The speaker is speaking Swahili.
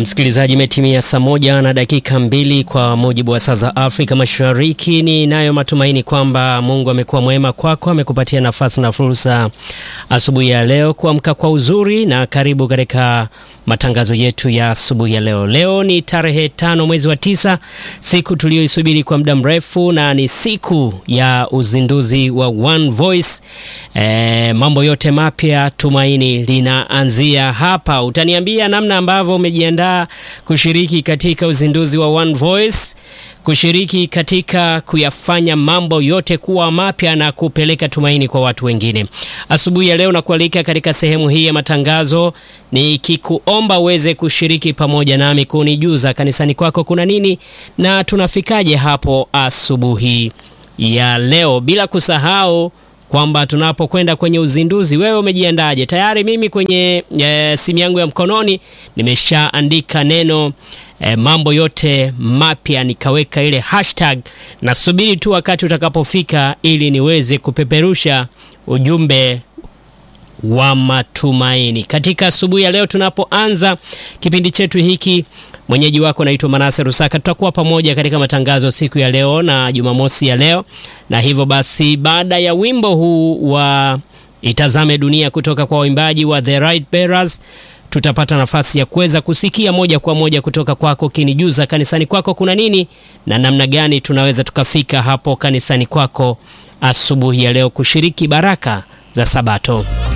Msikilizaji, imetimia saa moja na dakika mbili kwa mujibu wa saa za Afrika Mashariki. Ni nayo matumaini kwamba Mungu amekuwa mwema kwako, amekupatia nafasi na fursa asubuhi ya leo kuamka kwa uzuri, na karibu katika matangazo yetu ya asubuhi ya leo. Leo ni tarehe tano mwezi wa tisa, siku tuliyoisubiri kwa muda mrefu, na ni siku ya uzinduzi wa One Voice. E, mambo yote mapya, tumaini linaanzia hapa. Utaniambia namna ambavyo umejiandaa kushiriki katika uzinduzi wa One Voice, kushiriki katika kuyafanya mambo yote kuwa mapya na kupeleka tumaini kwa watu wengine. Asubuhi ya leo nakualika katika sehemu hii ya matangazo, nikikuomba uweze kushiriki pamoja nami kunijuza kanisani kwako kuna nini na tunafikaje hapo asubuhi ya leo, bila kusahau kwamba tunapokwenda kwenye uzinduzi, wewe umejiandaje? Tayari mimi kwenye e, simu yangu ya mkononi nimeshaandika neno e, mambo yote mapya, nikaweka ile hashtag. Nasubiri tu wakati utakapofika ili niweze kupeperusha ujumbe wa matumaini katika asubuhi ya leo. Tunapoanza kipindi chetu hiki, mwenyeji wako naitwa Manase Rusaka. Tutakuwa pamoja katika matangazo siku ya leo na Jumamosi ya leo, na hivyo basi, baada ya wimbo huu wa itazame dunia kutoka kwa waimbaji wa The Right Bearers, tutapata nafasi ya kuweza kusikia moja kwa moja kutoka kwako, kinijuza kanisani kwako kuna nini na namna gani tunaweza tukafika hapo kanisani kwako asubuhi ya leo kushiriki baraka za Sabato.